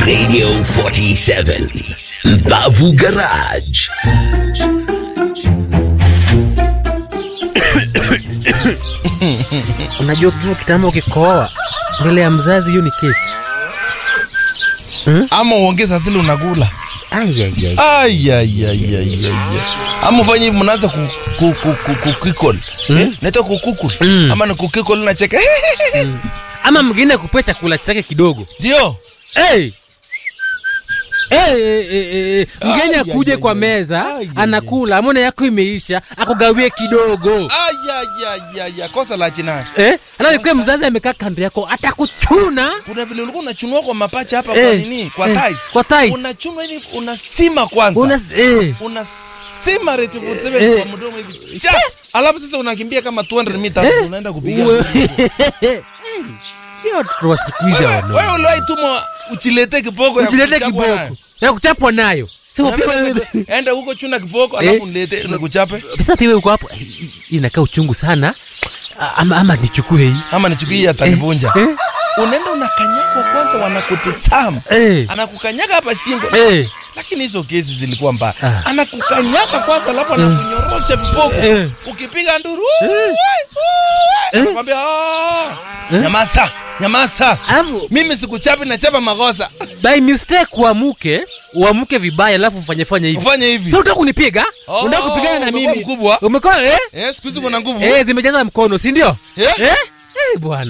Radio 47 Mbavu Garage. Unajua ukiwa kitambo ukikohoa mbele ya mzazi, hiyo ni kesi. ama uongeze asili unakula Ai, ai, ai. ayayayayaya ama ufanye hivi mnaanza ku, ku, ku, ku, ku, kukikol eh? naita kukukul Mm. ama ni kukikol nacheka Ama mwingine kupea chakula chake kidogo ndio hey! Hey, hey, hey, hey. Mgeni Ai, akuje ai, kwa ai, meza ai, ai, anakula, amona yako imeisha, akugawie kidogo ayayayaya kosa la chinani eh? Anaikuwa mzazi amekaa kando yako, atakuchuna kuna vile ulikuwa unachunua kwa mapacha hapa kwa Eh, nini kwa eh, ties kwa ties. unachunwa ili unasima kwanza una eh. unasima rate of seven Eh. kwa mdomo hivi Cha! alafu sasa unakimbia kama 200 meters unaenda kupiga Uwe- Hiyo watoto wa siku hizi wewe hawana. wewe uliwahi tumwa uchilete kiboko ya Ukilete kuchapwa nayo? kiboko ya kuchapwa nayo si upigwe Unaambia, enda huko chuna kiboko Eh. alafu nilete nikuchape pesa piwe uko hapo hii- hii inakaa uchungu sana A- ama, ama nichukue hii ama nichukie ya tanivunja eh, unaenda unakanyagwa kwanza wanakutisama eh, anakukanyaga hapa shingo eh, lakini hizo kesi zilikuwa mbaya Ah. anakukanyaga kwanza alafu anakunyorosha viboko Eh. ukipiga nduru "Uwe, uwe," anakwambia "Ah, nyamasa nyamasa alafu mimi sikuchapi nachapa makosa by mistake uamuke uamuke vibaya alafu ufanye fanye hivi ufanye hivi sasa unataka kunipiga Oh, unataka kupigana na umekuwa mimi mkubwa. umekuwa eh Eh, siku hizi kuna nguvu eh zimejaza mkono si ndio Eh. eh eh bwana